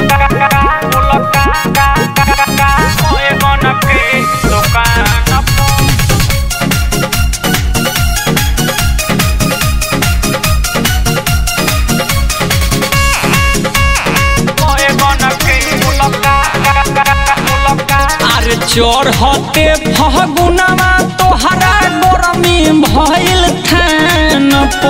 अरे चढ़ते फगुनवा तोहरा गरमी भइल थान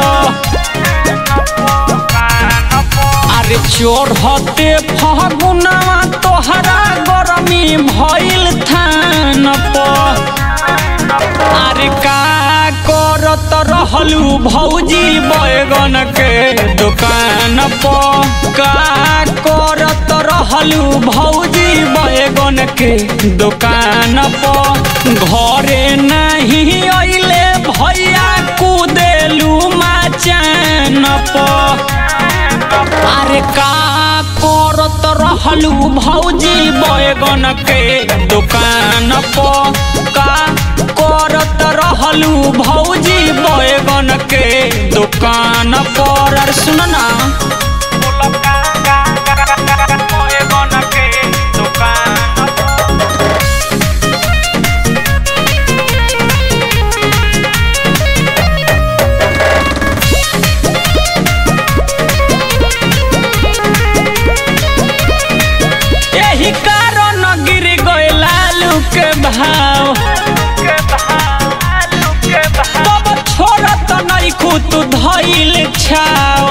अरे चढ़ते फगुनवा तोहरा गरमी भइल थान अरे का करत रहलू भौजी बैगन के दुकान पर का करत रहलू भौजी बैगन के दुकान पर घरे नहीं अइले भैया कुदेलू माचान पर अरे का करत रहलू भौजी बैगन के दुकान पर का करत रहलू भौजी बैगन के दुकान पर अरे सुन ना यही कारण गिर गए लालू के भाव तब छोड़त नहीं खुद धैल छाव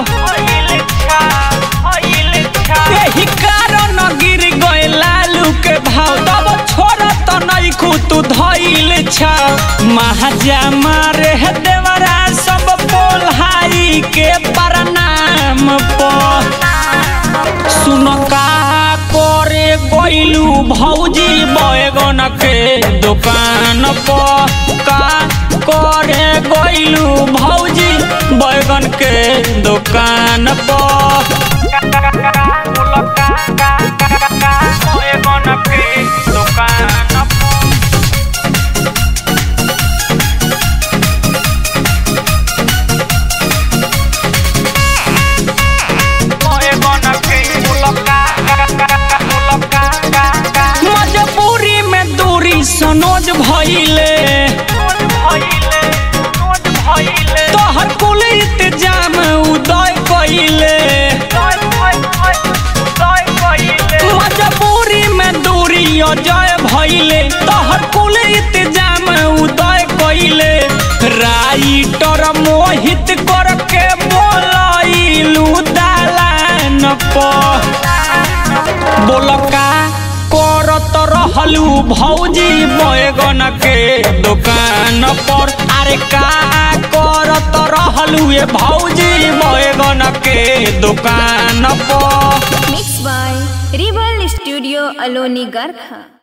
यही कारण गिर गए लालू के भाव तब छोड़त नहीं खुद धैल छाव महाजा मारे है देवरा सब पोल्हाई के प्रणाम पर सुन का करे गइलू भौजी बैगन के दुकान पर का करे गइलू भौजी बैगन के दुकान पर मजबूरी में दूरी सनोज भइले तोहर कुल इंतजाम उदय कइले मजबूरी में दूरी अजय भइले तोहर कुल इंतजाम उदय कइले राइटर मोहित करके बोलैलू दालान पर बोलका करत रहलू भौजी बैगन के दुकान पर अरे का करत रहलू ये भौजी बैगन के दुकान पर Mixed by Rebel Studio Aloni Garkha.